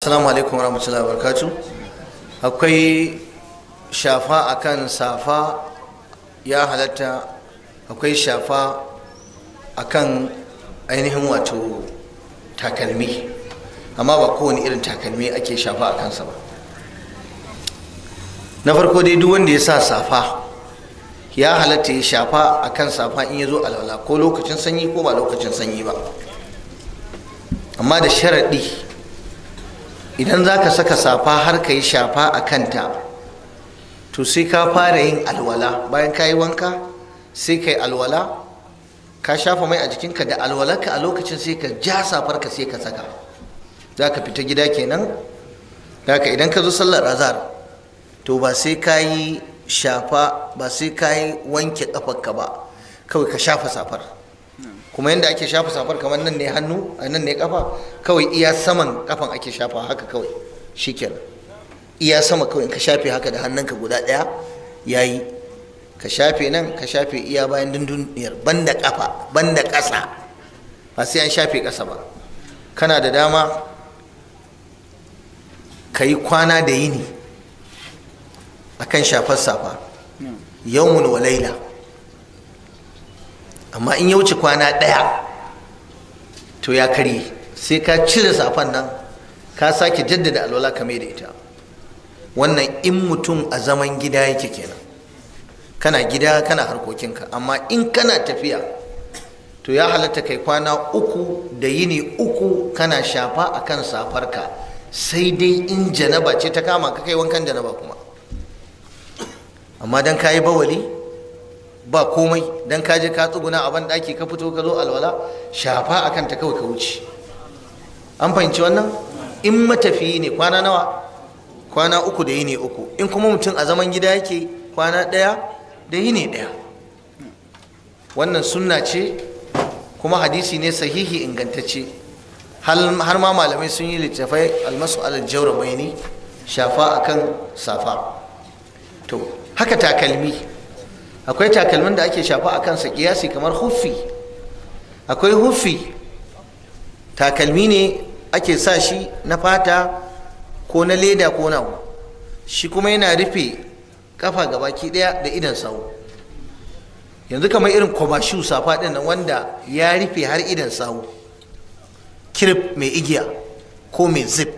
assalamu alaikum warahmatullahi wabarakatuh akwai shafa akan safa ya halatta akwai shafa akan ainihin wato takalmi amma ba kowane irin takalmi ake shafa a kansa ba na farko dai duk wanda ya sa safa ya halatta ya shafa a kan safa in ya zo alwala ko lokacin sanyi ko ba lokacin sanyi ba amma da sharaɗi idan za ka saka safa har ka yi shafa a kanta to sai ka fara yin alwala bayan ka yi wanka sai ka yi alwala ka shafa mai a jikinka da alwalarka a lokacin sai ka ja safarka sai ka saka za ka fita gida kenan haka idan ka zo sallar azhar to ba sai ka yi shafa ba sai ka yi wanke kafarka ba kawai ka shafa safar kuma yadda ake shafa safar kamar nan ne hannu a nan ne kafa kawai iya saman kafan ake shafa haka kawai shikenan iya sama kawai in ka shafe haka da hannunka guda ɗaya yayi ka shafe nan ka shafe iya bayan dunduniyar banda kafa banda ƙasa ba sai an shafe ƙasa ba kana da dama ka yi kwana da yini akan shafar safa yawmun wa laila amma in ya wuce kwana ɗaya to ya karye sai ka cire safan nan ka sake jaddada alwala ka da ita wannan in mutum a zaman gida yake kenan kana gida kana harkokinka amma in kana tafiya to ya halatta kai kwana uku da yini uku kana shafa akan safarka sai dai in janaba ce ta kama ka kai wankan janaba kuma amma dan kayi bawali ba komai dan ka je ka tsuguna a banɗaki ka fito ka zo alwala shafa akan ta kawai ka wuce an fahimci wannan in matafiyi ne kwana nawa kwana uku da yini uku in kuma mutum a zaman gida yake kwana ɗaya da yini ɗaya wannan sunna ce kuma hadisi ne sahihi ingantacce har ma malamai sun yi littafai almasu alal jaura bayani shafa akan safa to haka takalmi akwai takalmin da ake shafa a kansa kiyasi kamar huffi akwai huffi takalmi ne ake sa shi na fata ko na leda ko na shi kuma yana rufe kafa gabaki daya da idan sawu yanzu kamar irin kwabashu safa din nan wanda ya rufe har idan sawu kirif mai igiya ko mai zip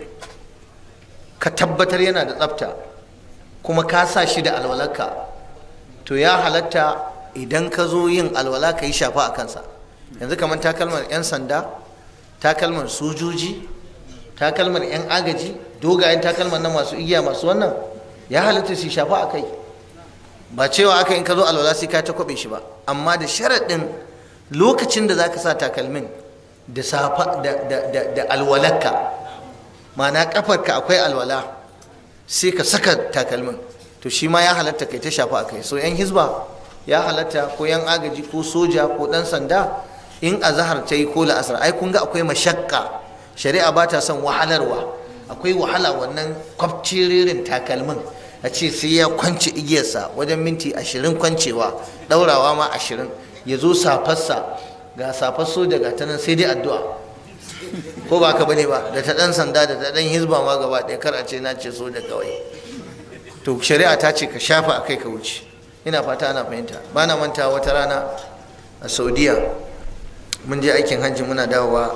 ka tabbatar yana da tsafta kuma ka sa shi da alwalarka to ya halatta idan ka zo yin alwala ka yi shafa a kansa yanzu kamar takalmar 'yan sanda takalmar sojoji takalmar 'yan agaji dogayen takalmar na masu igiya masu wannan ya halatta su shafa a kai ba cewa aka in ka zo alwala sai ka ta kwabe shi ba amma da sharaɗin lokacin da za ka sa takalmin da safa da alwalarka ma'ana kafarka akwai alwala sai ka saka takalmin to shi ma ya halatta kai ta shafa a kai so yan hizba ya halatta ko yan agaji ko soja ko dan sanda in azahar ta yi ko la'asar ai kun ga akwai mashakka shari'a ba ta son wahalarwa akwai wahala wannan kwafciririn takalmin a ce sai ya kwance igiyarsa wajen minti ashirin kwancewa daurawa ma ashirin ya zo safarsa ga safar soja ga ta nan sai dai addu'a ko ba ka bane ba da ta dan sanda da ta dan hizba ma gaba ɗaya kar a ce na ce soja kawai to shari'a ta ce ka shafa a kai ka wuce ina fata ana fahimta ba na manta wata rana a saudiya mun je aikin hajji muna dawowa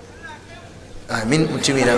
amin mutumi na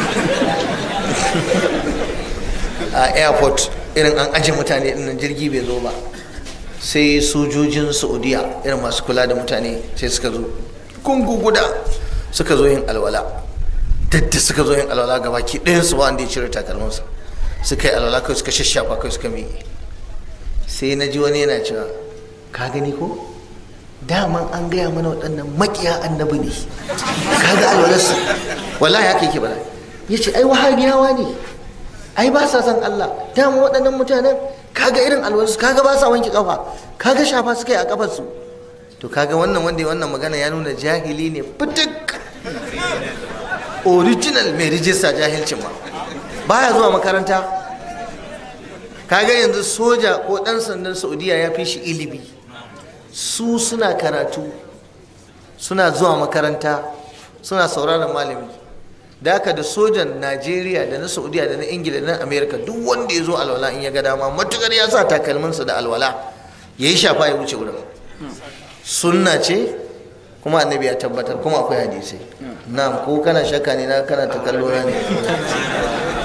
a airport irin an aje mutane ɗin jirgi bai zo ba sai sojojin saudiya irin masu kula da mutane sai suka zo kungu guda suka zo yin alwala dadda suka zo yin alwala gaba ki ɗayansu ba wanda ya cire takalmansa suka yi alwala kai suka shashafa kai suka miƙe sai na ji wani yana cewa ka gani ko daman an gaya mana waɗannan makiya annabi ne ka ga alwalarsu wallahi haka yake bala ya ce ai wahabiyawa ne ai ba sa san Allah daman waɗannan mutanen kaga irin alwalarsu kaga ba sa wanke kafa kaga shafa suka yi a kafarsu to kaga wannan wanda ya wannan magana ya nuna jahili ne fitik original mai rijista jahilcin ma baya zuwa makaranta kaga yanzu soja ko dan sandan saudiya ya fi shi ilimi su suna karatu suna zuwa makaranta suna sauraron malami da haka da sojan najeriya da na saudiya da na ingila da na amerika duk wanda ya zo alwala in ya ga dama matukar ya sa takalminsa da alwala ya yi shafa ya wuce wurin sunna ce kuma annabi ya tabbatar kuma akwai hadisai na'am ko kana shakka ne na kana ta kallo na ne